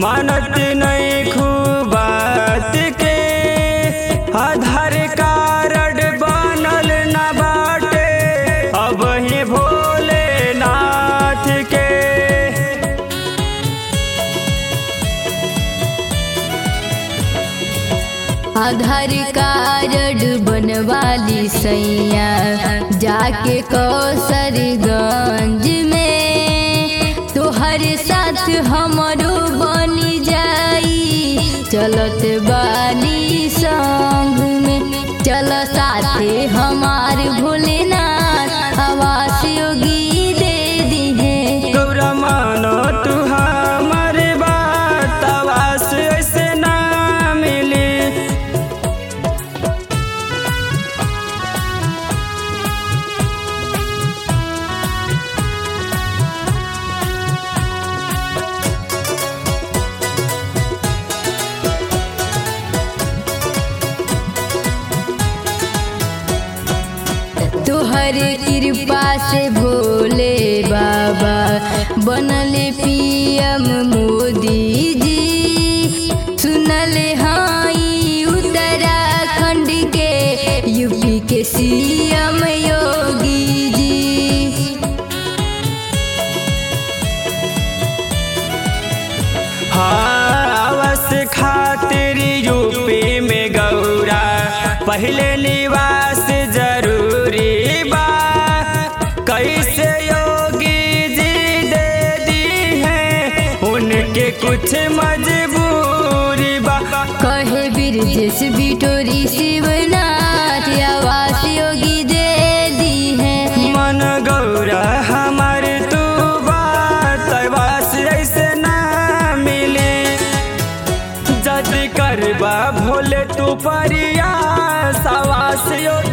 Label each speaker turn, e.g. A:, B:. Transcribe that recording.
A: मानत नहीं खूबात के आधार कार्ड बनल न बाटे अब ही भोलेनाथ के
B: आधार कार्ड बनवाली सैया जाके कौसरगंज में तोहर साथ हमरो बन जाई चलत बानी संग में चल साथे हमार भोलेनाथ आवास योगी दे दी है
A: तोरा मानो तू हमर बात आवास ऐसे ना मिली
B: तोहर कृपा से भोले बाबा बनल पीएम मोदी जी सुनल हाई उत्तराखंड के यूपी के सीएम योगी जी
A: हाँ आवास खातिर यूपी में गौरा पहले निवास जरूरी बा कैसे योगी जी दे दी है उनके कुछ मजबूरी बा
B: कहे बिरजेश बिटोरी शिवनाथ आवास योगी दे दी है
A: मन गौरा हमार तू बात आवास ऐसे ना मिली जद करबा भोले तू परिया सवास योगी